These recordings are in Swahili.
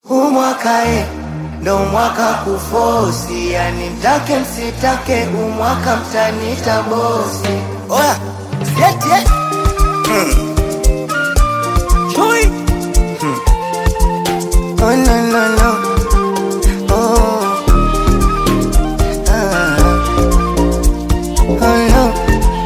Huu mwaka e, ndo mwaka kufosi, yani mtake msitake, huu mwaka mtanita bosi. Oya, sieti eh? Chui. Oh, no, no, no. Oh. Ah. Oh, no.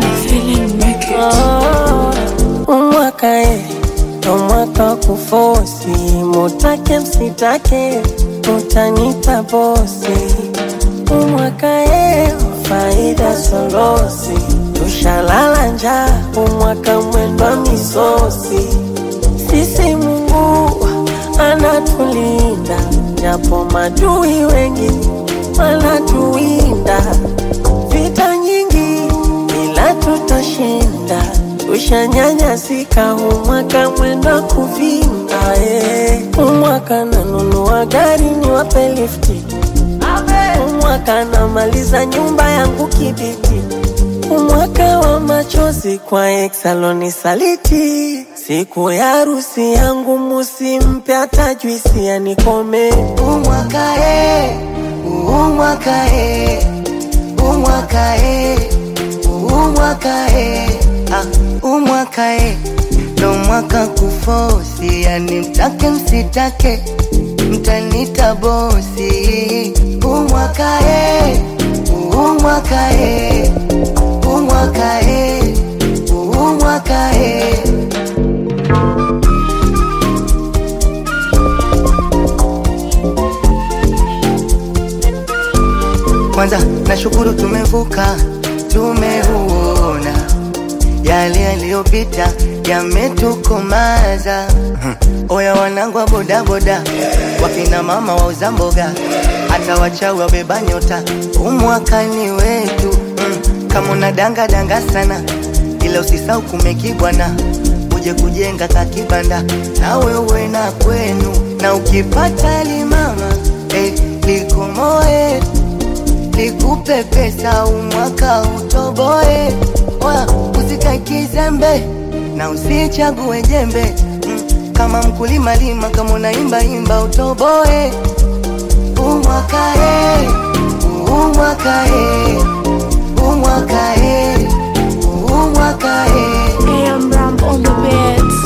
umwaka e ndo mwaka wa kufosi, mutake msitake, utanita bosi. Umwaka e faida solosi, tushalala njaa, umwaka mwendwa misosi. Sisi Mungu anatulinda, japo madui wengi wanatuwinda. Vita nyingi ila tutashinda, tushanyanyasika, umwaka mwenda kuvinda. eh. Umwaka nanunua gari niwape lifti, umwaka namaliza nyumba yangu kibiti, umwaka wa machozi kwa eksaloni saliti. Siku ya harusi yangu musimpe hata juisi anikome. Huu mwaka e, huu mwaka e, huu mwaka e, huu mwaka e, ah, huu mwaka e, ndo mwaka kufosi, yani mtake msitake, mtanita bosi. Huu mwaka e, huu mwaka e, huu mwaka e, huu mwaka e. Kwanza nashukuru tumevuka, tumeuona yale yaliyopita yametukomaza. Hmm. Oya wanangu wa bodaboda, wakina mama wauza mboga, hata wachawi wabeba nyota, umwakani wetu. Hmm. Kama una danga danga sana, ila usisau kumekibwana, uje kujenga kakibanda na wewe na kwenu, na ukipata limama eh, likomoe nikupe pesa umwaka utoboe, Oya, usikae kizembe na usichague jembe mm, kama mkulima lima, kama unaimba imba utoboe. Umwaka e, umwaka e, umwaka e, umwaka e. AM Ram on the beats.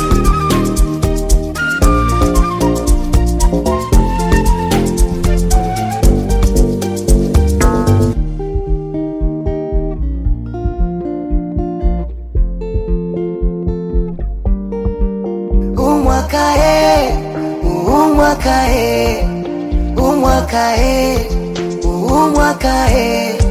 umwaka e, umwaka e, umwaka e, umwaka e.